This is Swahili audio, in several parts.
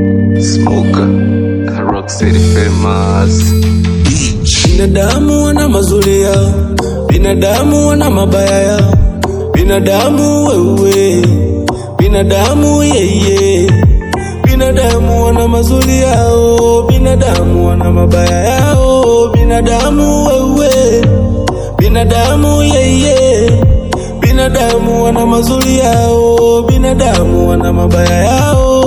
Smoker, Rock City famous. Binadamu wana mazuri yao, binadamu wana mabaya yao, binadamu wewe, binadamu yeye, binadamu wana mazuri yao, binadamu wana mabaya yao, binadamu wewe, binadamu yeye, binadamu wana mazuri yao, binadamu wana mabaya yao,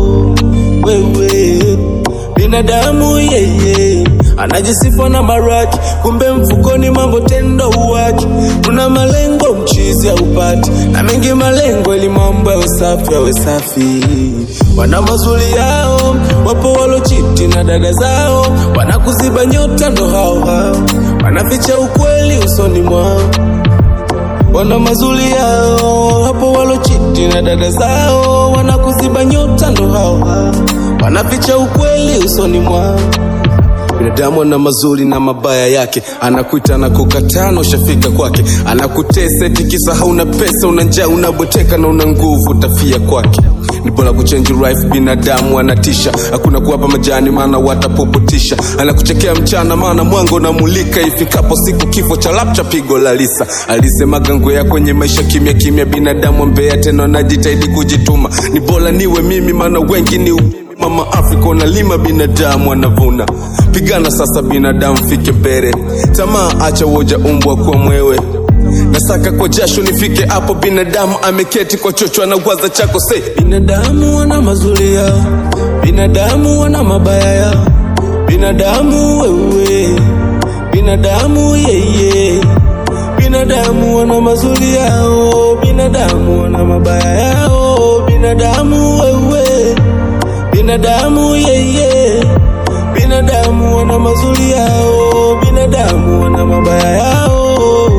wewe binadamu yeye anajisifa na maraki, kumbe mfukoni mambo tendo uwaki. Kuna malengo mchizi haupati, na mengi malengo ili mambo yawe safi, yawe safi. Wana mazuri yao, wapo walochiti na dada zao, wanakuziba nyota, ndo hao hao wanaficha ukweli usoni mwao wana mazuri yao, hapo walochiti na dada zao, wanakuziba nyota, ndo hao hao wanaficha ukweli usoni mwao. Binadamu ana mazuri na mabaya yake, anakuita na kukataa na ushafika kwake, anakutesa eti kisa hauna pesa, una njaa, unabweteka na una nguvu, utafia kwake. Ni bora kuchange life, binadamu anatisha, hakuna kuwapa majani, maana watapopotisha. Anakuchekea mchana, maana mwanga unamulika, ifikapo siku kifo cha lapcha pigo la lisa. Alisemaga ngwea kwenye maisha kimya kimya, binadamu mbea tena anajitahidi kujituma. Ni bora niwe mimi, maana wengi ni u- Mama Afrika unalima, binadamu anavuna. Pigana sasa, binadamu fike mbele. Tamaa acha woja, umbwa kwa mwewe. Nasaka kwa jasho nifike hapo, binadamu ameketi kwa chocho, anawaza chako se. Binadamu wana mazuri yao, binadamu wana mabaya yao, binadamu wewe, binadamu yeye, binadamu wana mazuri yao, binadamu wana mabaya yao, binadamu wewe binadamu yeye, binadamu wana mazuri yao, binadamu wana mabaya yao.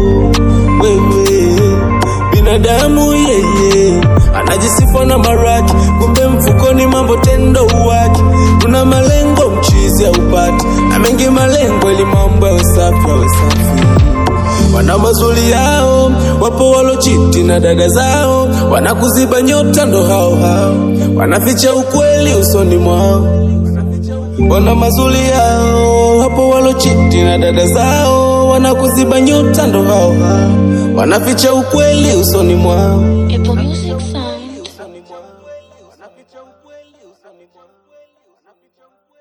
Wewe binadamu yeye anajisifa na maraki, kumbe mfukoni mambo tendo uwaki. Kuna malengo mchizi haupati, na mengi malengo ili mambo yawe safi, yawe safi wana mazuri yao, wapo walochiti na dada zao, wanakuziba nyota, ndo hao hao wanaficha ukweli usoni mwao. Wana mazuri yao, wapo walochiti na dada zao, wanakuziba nyota, ndo hao hao wanaficha ukweli usoni mwao. Apple Music Sound. Wanaficha ukweli usoni mwao. Wanaficha ukweli